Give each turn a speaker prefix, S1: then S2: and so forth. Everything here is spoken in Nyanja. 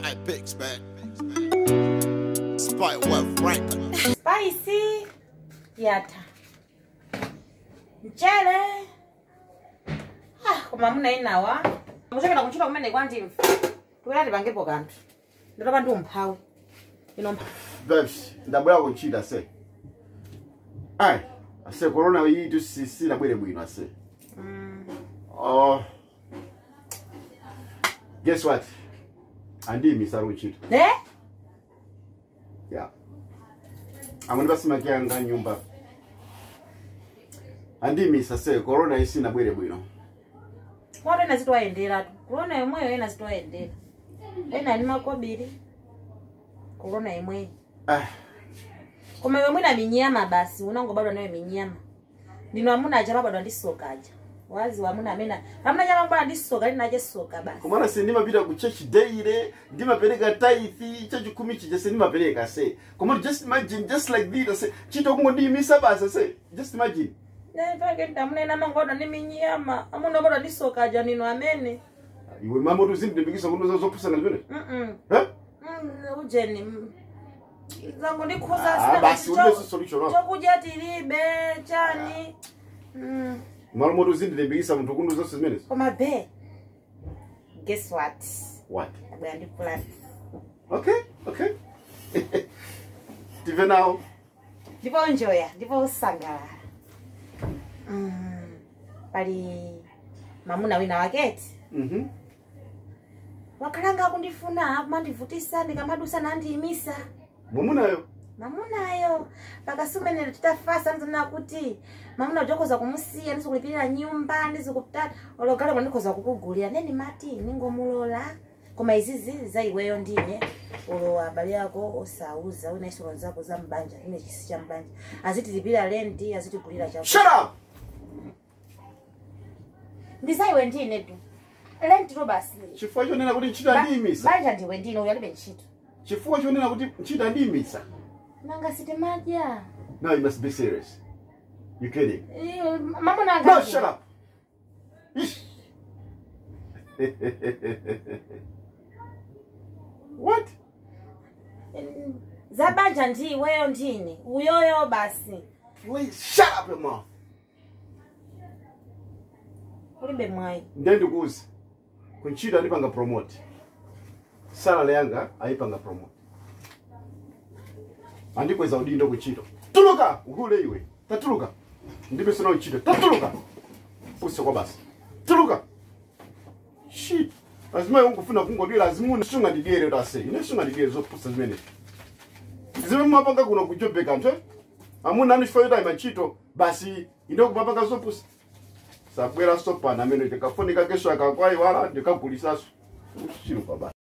S1: Spy pics, man. Spy what rank.
S2: Spicy yata mchele ah, koma muna inawa muchokera kuntchito kumene kwandimva tikuyati pangepo kanthu nditopa ndi umphawi ino mpha
S3: Babes, ndabwera kuchita ase. Ai, ase corona iyi tusisina bwere bwino ase. Oh. Guess what? Andi misaru kuchita.
S2: ne
S3: Yeah. Amuni basimakiyanga nyumba. Andi misa se corona isina bwere bwino.
S2: moto ena zitoyendera kulona yomweyo ena zitoyendera ena ni makobiri kulona imweyo
S3: Ah,
S2: koma iwe mwina minyama basi unangobadwa nayo minyama ndino amuna aja mabadwa ndi soka aja wazi wamuna amene amuna aja mabadwa ndi soka linache soka basi
S3: kumana se ndimapita ku church daily ndimapereka tithe chachikumi chija se ndimapereka se koma just imagine just like this se chito kungo ndiyimisa basa se just imagine
S2: pake ndamunena mangobadwa ndi minyama amuna obadwa ndi soka aja nino amene
S3: iwe mambo tuzindilimbikisa kuno zopusana zimene
S2: Mm-mm.
S3: Eh?
S2: Mm, ujeni mm. zangu ndikhuza
S3: Ah, basi ulibe solution wako.
S2: chokudya tilibe chani Mm.
S3: malo moto uzindilimbikisa munthu kuno zonse zimenezi
S2: koma be guess what
S3: what
S2: abwera ndi plan
S3: okay okay tive nawo
S2: ndipo njoya ndipo usangalala mm. pali mamuna wina waketi
S3: mhm
S2: wakhalanga akundifuna akumandivutisa ndikamadusa nandiyimisa
S3: mumunayo
S2: mamunayo pakasumenero titafasa ndizonena kuti mamuna ujokoza kumusiya ndizikulipirira nyumba ndizikutata ologale ndikhoza kukugulira neni mati ningomulola koma izizi za iweyo ndine ulo abale ako osauza wina isolo zako za mbanja ine chisi cha mbanja azitilipira lendi azitigulira chako
S3: shut up
S2: ndi za iwe ndine tu lendi to basi
S3: chifukwa chonena kuti ntchito ndiyimisa
S2: banja ndiwe ndine uyo alibe ntchito
S3: chifukwa chonena kuti ntchito ndiyimisa
S2: nanga sitimadya
S3: now you must be serious you kidding
S2: Eh, mamuna
S3: no
S2: angazi.
S3: shut up Ish. what
S2: zabanja ndi iweyo ndine uyoyo basi
S3: please shut up your mouth
S2: ulibe mwayi
S3: ndiye ndikuuza kuntchito andipanga promote salale yanga ayipanga promote andikweza udindo kuntchito tuluka uhule iwe tatuluka ndipesona untchito tatuluka pusa kwa basi tuluka shit lazima ungufuna kungodwira azimuna sungandidiyere tase ine sungandidiyere zopusa zimene zimene mumapanga kuno kujobeka ntwe amuna anifoyota imachito basi inde kumapanga zopusa sabwera sopana amene ndikafunika kesho akakwaiwala ndikagulisaso chino kwa basi